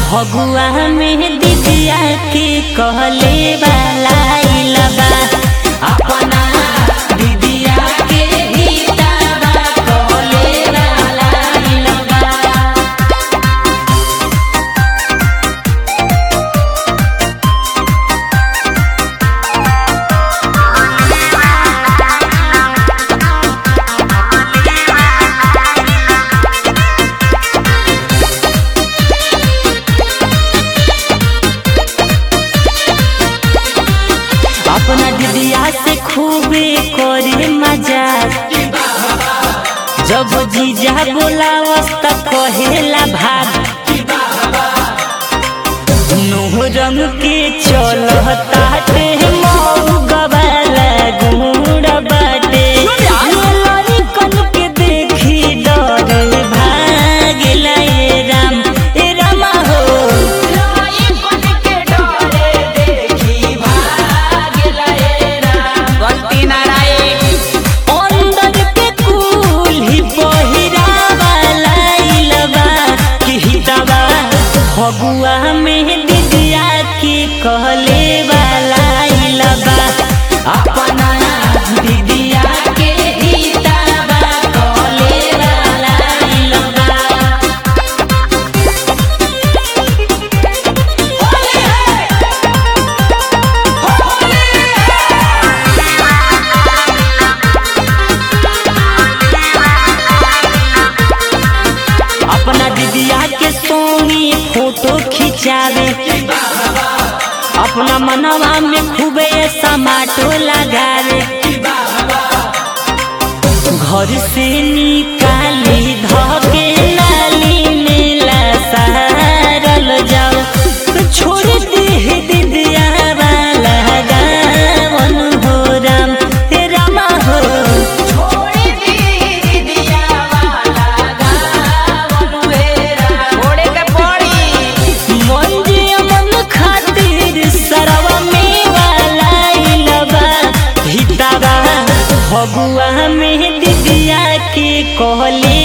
फगुआ में दिदिया के कहले वाला इलबा अपना दिदिया के हिताबा कहले वाला इलबा अपना दिदिया से खूबे करे मजाक जब जीजा बोलावस त कहेला भाग नोह रंग के चलता ते मऊ गवाला गुड़ बाटे लड़कन के देखी डर भागेला ए राम ए रामा हो गलती ना रहे अंदर के कुल्ही पहिरावा लाइलबा कि हितबा फगुआ में दिदिया के कहले वाला इलबा अपना दिदिया के हितबा कहले वाला इलबा अपना दीदिया के सोनी फोटो खिंचावे अपना मनवा में खूबे समाटो लगावे घर से निकाली धके नाली में लसारल जाओ छोड़ दे दीदिया वाला गावन हो राम हे रामा हो छोड़े के पड़ी मंजी अमन खातिर सरवा में वाला इलबा हिताबा फगुआ में दिदिया के कहले